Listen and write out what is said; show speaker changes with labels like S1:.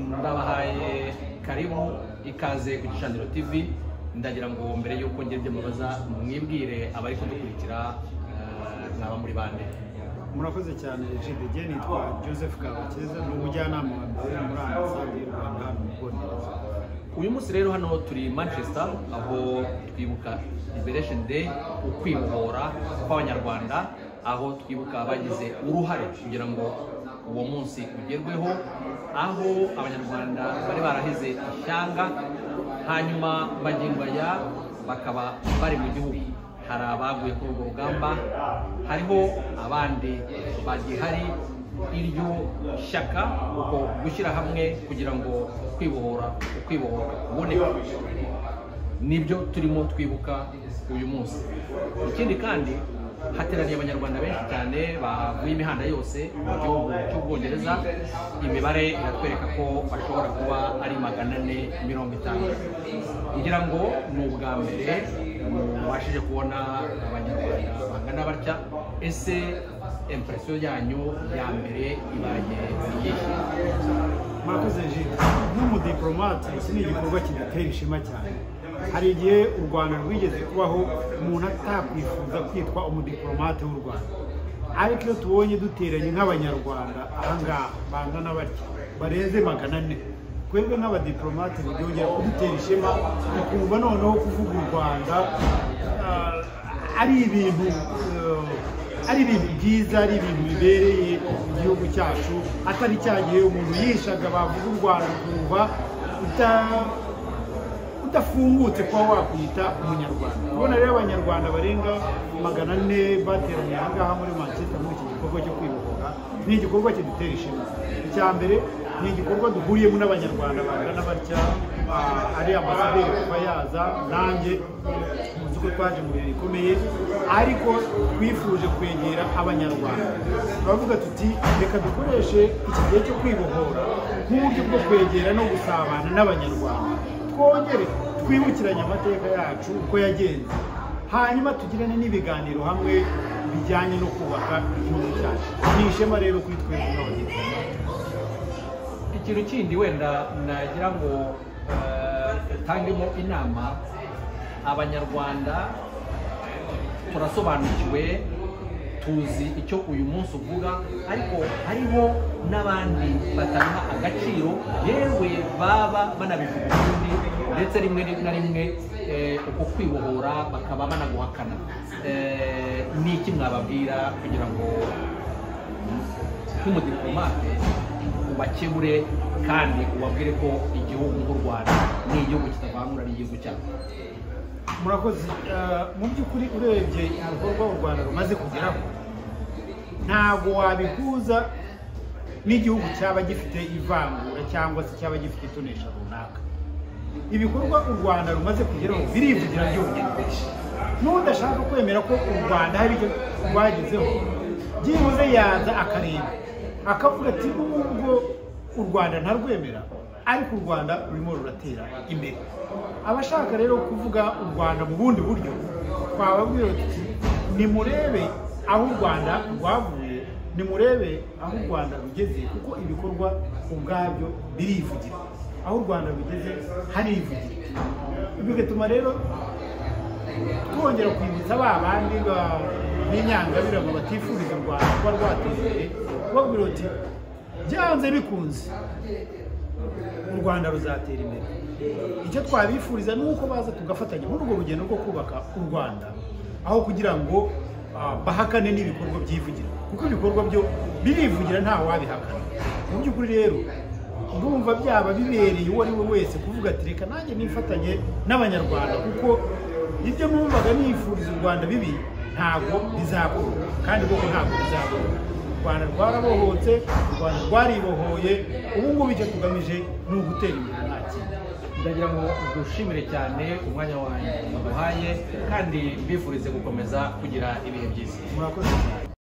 S1: ndabahaye karibu ikaze ku gicaniro TV ndagira ngo mbere y'uko ngira ibyo mubaza mwibwire abari kudukurikira eh, mwaba muri bande
S2: murakoze cyane jidege nitwa joseph kabakeza ni umujyanama wa mbere muri ambasade y'u rwanda hano mu bwongereza
S1: uyu munsi rero hano turi manchester aho twibuka liberation day ukwibohora kw'abanyarwanda aho twibuka abagize uruhare kugira ngo uwo munsi ugerweho aho abanyarwanda bari barahize ishyanga hanyuma magingo aya bakaba bari mu gihugu hari abaguye kuri ubwo rugamba hariho abandi bagihari iryo shyaka uko gushyira hamwe kugira ngo kwibohora ukwibohora kuboneka nibyo turimo twibuka uyu munsi ikindi kandi hateraniye abanyarwanda benshi cyane bavuye imihanda yose mu gihugu cy'ubwongereza imibare iratwereka ko bashobora kuba ari magana ane mirongo itanu ngira ngo ni ubwa mbere mubashije kubona abanyarwanda bangana batya ese impresiyo yanyu ya mbere ibaye iyihe
S2: murakoze jide nk'umudiporomate iki ni igikorwa kidutera ishema cyane hari igihe u rwanda rwigeze kubaho umuntu atakwifuza kwitwa umudiporomate w'u rwanda ariko iyo tubonye duteranye nk'abanyarwanda ahangaha bangana batya barenze magana ane twebwe nk'abadiporomate byongera kudutera ishema tukumva noneho kuvuga u rwanda ah, ari ibintu eh, ari ibintu byiza ari ibintu bibereye igihugu cyacu atari cya gihe umuntu yishaga bavuga u rwanda ukumva uta- udafungutse kuba wakwita umunyarwanda ubona rero abanyarwanda barenga magana ane bateraniye aha ngaha muri manchester muri iki gikorwa cyo kwibohora ni igikorwa kidutera ishema icya mbere ni igikorwa duhuriyemo n'abanyarwanda bangana batya ah, ari ambasaderi kuba yaza nanjye muzi ko twaje mu bihe bikomeye ariko twifuje kwegera abanyarwanda turavuga tuti reka dukoreshe iki gihe cyo kwibohora nk'uburyo bwo kwegera no gusabana n'abanyarwanda twongere twibukiranye amateka yacu uko yagenze hanyuma tugirane n'ibiganiro hamwe bijyanye no kubaka igihugu cyacu ni ishema rero kuri twebwe nk'abanyarwanda
S1: ikintu kindi wenda nagira ngo eh, utangemo inama abanyarwanda turasobanukiwe tuzi icyo uyu munsi uvuga ariko hariho n'abandi bataha agaciro yewe baba banabivuga ukundi ndetse rimwe na rimwe eh, uko kwibohora bakaba banaguhakana Eh, ni iki mwababwira kugira ngo nk'umudiplomate ubakebure kandi ubabwire ko igihugu nk'u rwanda ni igihugu kitavangura ari igihugu cyabo
S2: murakoze Eh, mu by'ukuri urebye ibikorwa u rwanda rumaze kugeraho ntabwo wabihuza n'igihugu cyaba gifite ivangura cyangwa se cyaba gifite itonesha runaka ibikorwa u rwanda rumaze kugeraho birivugira byonyine n'udashaka kwemera ko u rwanda hari icyo rwagezeho byibuze yaza akareba akavuga ati nubwo u rwanda ntarwemera ariko u rwanda rurimo ruratera imbere abashaka rero kuvuga u rwanda mu bundi buryo twababwira tuti nimurebe aho u rwanda rwavuye nimurebe aho u rwanda rugeze kuko ibikorwa ubwabyo birivugira aho u rwanda rugeze harivugira bigatuma rero twongera kwibutsa ba bandi ba- b'inyangabirama batifuriza u rwanda kuba rwateza imbere kubabwira uti byanze bikunze u rwanda ruzatera imbere icyo twabifuriza ni uko baza tugafatanya muri urwo rugendo rwo kubaka u rwanda aho kugira ngo ah, bahakane n'ibikorwa byivugira kuko ibikorwa byo birivugira nta wabihakana mu by'ukuri rero ndumva byaba bibereye uwo ari we wese kuvuga ati reka nanjye nifatanye n'abanyarwanda kuko ibyo numvaga nifuriza u rwanda bibi ntabwo bizakorwa kandi koko ntabwo bizakorwa u rwanda rwarabohotse u rwanda rwaribohoye ubu ngubu icyo tugamije ni ugutera imbere nta kindi
S1: ndagira ngo dushimire cyane umwanya wanyu waduhaye kandi mbifurize gukomeza kugira ibihe byiza
S2: murakoze cyane